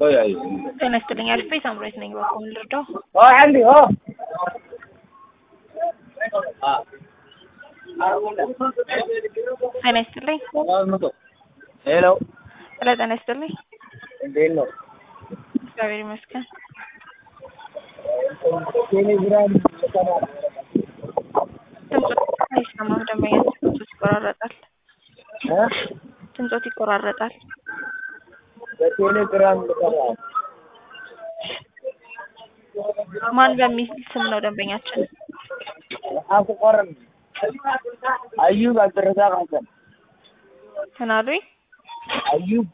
ጤና ይስጥልኝ። አሪፍ ቤት አምሮት ነኝ። በኩል ልርዳው? عندي اه ጤና ይስጥልኝ። ሄሎ ስለ ጤና ይስጥልኝ። እንዴት ነው? እግዚአብሔር ይመስገን። ቴሌግራም ድምፆት አይሰማም። ደንበኛ ድምፆት ይቆራረጣል። እ? ድምፆት ይቆራረጣል። በቴሌግራም ልሰራ ማን በሚል ስም ነው ደንበኛችን? አስቆርም አዩብ አብድረዛቅ ሀሰን ትናሉኝ አዩብ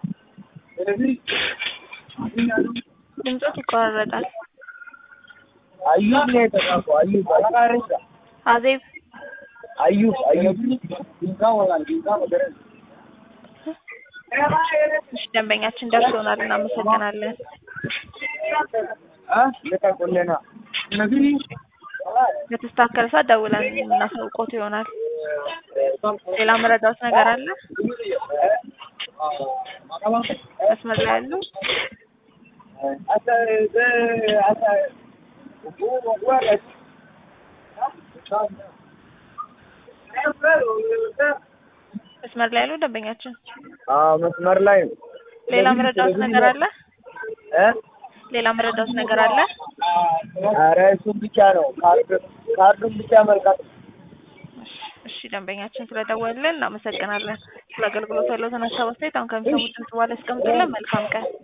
ድምፆት ይቆራረጣል። አዩብ ነው የተጻፈው። አዩብ አቃሪሳ አዜብ አዩብ አዩብ ዲንካ ወላል ዲንካ ወደረን እሺ፣ ደንበኛችን ደርሶናል። እናመሰግናለን። አ ለታቆለና ነግሪ በተስተካከለ ሰዓት ደውለን የምናሳውቆት ይሆናል። ሌላ መረዳት ነገር አለ? መስመር ላይ ያሉ አሳ አሳ ወረድ መስመር ላይ ያሉ ደንበኛችን አዎ መስመር ላይ ነው። ሌላ መረዳት ነገር አለ? እ ሌላ መረዳት ነገር አለ? ኧረ እሱን ብቻ ነው ካርድ ካርዱን ብቻ መልካት እሺ ደንበኛችን ስለደወልን እናመሰግናለን። ስለ አገልግሎት ያለውን ሀሳብ አስተያየት አሁን ከሚሰሙት ድምጽ በኋላ ያስቀምጡልን። መልካም ቀን